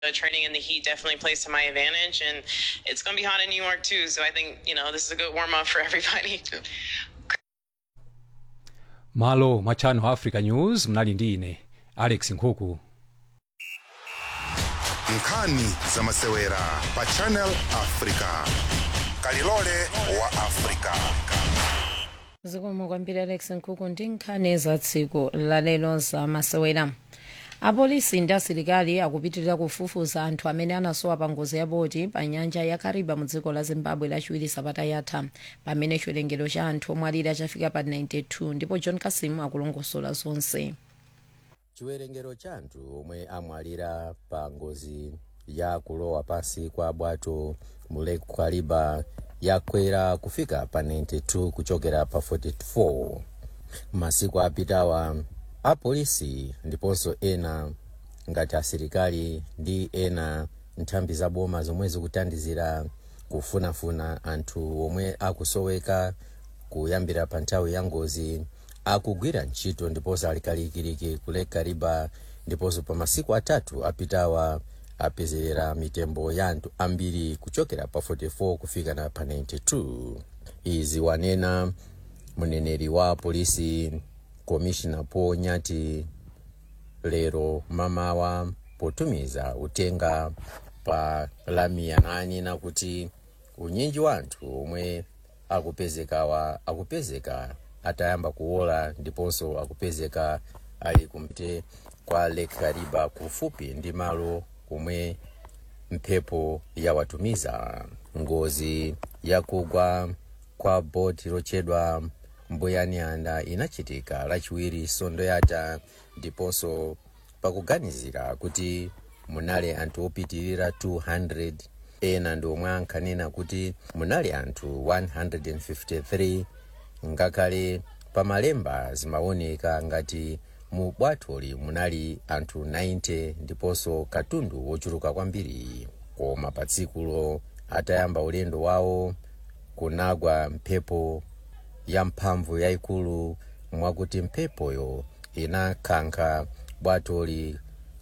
The training in the heat definitely plays to my advantage, and it's going to be hot in New York too. So I think you know this is a good warm up for everybody. malo mwa channel africa news mnali ndi ine alex nkhuku nkhani za masewera pa channel africa kalilole wa africa zikomo kwambiri alex nkhuku ndi nkhani za tsiku lalero za masewera apolisi ndi asilikali akupitirira kufufuza anthu amene anasowa pa ngozi ya boti pa nyanja ya kariba mu dziko la zimbabwe lachiwiri sabata yatha pamene chiwerengero cha anthu omwe alira chafika pa 92 ndipo john kasimu akulongosola zonse chiwerengero cha anthu omwe amwalira pa ngozi ya kulowa pansi kwa bwato mu lake kariba yakwera kufika pa 92 kuchokera pa 44 masiku apitawa apolisi ndiponso ena ngati asilikali ndi ena nthambi za boma zomwe zikuthandizira kufunafuna anthu omwe akusoweka kuyambira pa nthawi ya ngozi akugwira ntchito ndiponso alikalikiliki ku lake kariba ndiponso pa masiku atatu apitawa apezerera mitembo ya anthu ambiri kuchokera pa 44 kufika na pa 92 izi wanena mneneri wa polisi komishina paul nyati lero mamawa potumiza utenga pa lamia nanena kuti unyinji wa anthu omwe akupezekawa akupezeka atayamba kuwola ndiponso akupezeka ali kumte kwa lake kariba kufupi ndi malo kumwe mphepo yawatumiza ngozi yakugwa kwa boti lochedwa mbuyanianda inachitika lachiwiri sondo yata ndiponso pakuganizira kuti munali anthu opitirira 200 ena ndi omwe ankanena kuti munali anthu 153 ngakhale pamalemba zimaoneka ngati mu bwatoli munali anthu 90 ndiponso katundu wochuluka kwambiri koma pa tsikulo atayamba ulendo wawo kunagwa mphepo ya mphamvu yayikulu mwakuti mphepoyo inakankha bwatoli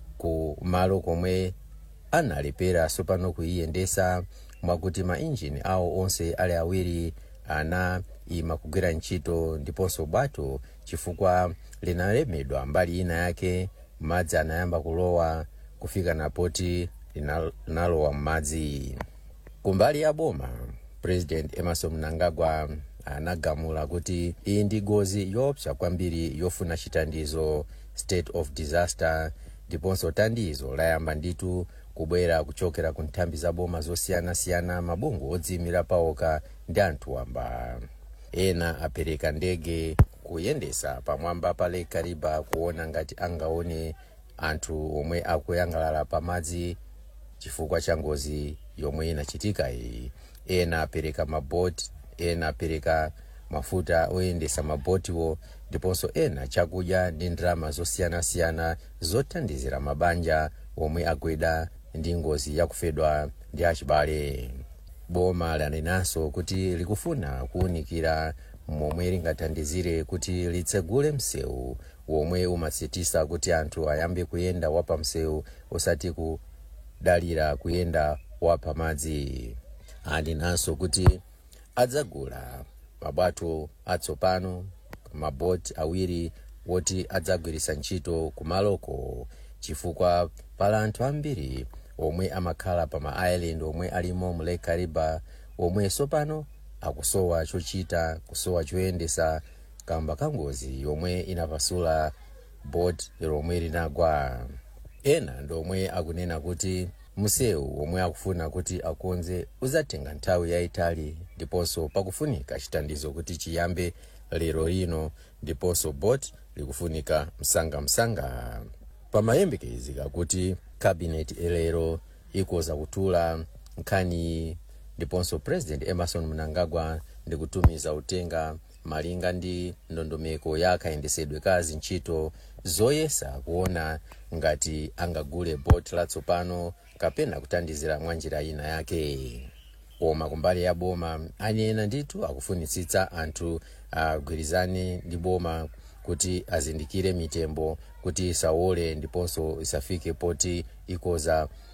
ku malo komwe analepera sopano kuyiyendesa mwakuti mainjini awo onse ali awiri ana ima kugwira ntchito ndiponso bwato chifukwa linalemedwa mbali ina yake madzi anayamba kulowa kufika napoti linalowa m'madzi kumbali ya boma president emerson mnangagwa anagamula kuti iyi ndi ngozi yoopsa kwambiri yofuna chitandizo state of disaster ndiponso tandizo layamba nditu kubwera kuchokera ku nthambi za boma zosiyanasiyana mabungwe odziyimira paokha ndi anthu wamba ena apereka ndege kuyendesa pamwamba pa lake kariba kuona ngati angaone anthu omwe akuyangalala pamadzi chifukwa cha ngozi yomwe inachitika iyi ena apereka maboti ena apereka mafuta oyendesa mabotiwo ndiponso ena chakudya ndi ndalama zosiyanasiyana zothandizira mabanja omwe agwidwa ndi ngozi yakufedwa ndi achibale boma lanenanso kuti likufuna kuwunikira momwe lingathandizire kuti litsegule msewu womwe umatsitisa kuti anthu ayambe kuyenda wapamsewu osati kudalira kuyenda wapamadzi anenanso kuti adzagula mabwato atsopano maboti awiri woti adzagwirisa ntchito kumaloko chifukwa pali anthu ambiri omwe amakhala pa ma island omwe alimo mu lake kariba omwe sopano akusowa chochita kusowa choyendesa kamba ka ngozi yomwe inapasula bot lomwe linagwa ena ndi omwe akunena kuti msewu omwe akufuna kuti akonze uzatenga nthawi yayitali ndiponso pakufunika chitandizo kuti chiyambe lero lino ndiponso bot likufunika msangamsanga pamayembekezeka kuti kabineti lero ikoza kutula nkhani ndiponso president emerson mnangagwa ndikutumiza utenga malinga ndi ndondomeko ya kayendesedwe ka zintchito zoyesa kuona ngati angagule bot latsopano kapena kuthandizira mwa njira ina yake koma kumbali ya boma anena ndithu akufunitsitsa anthu agwirizane ndi boma kuti azindikire mitembo kuti isawole ndiponso isafike poti ikoza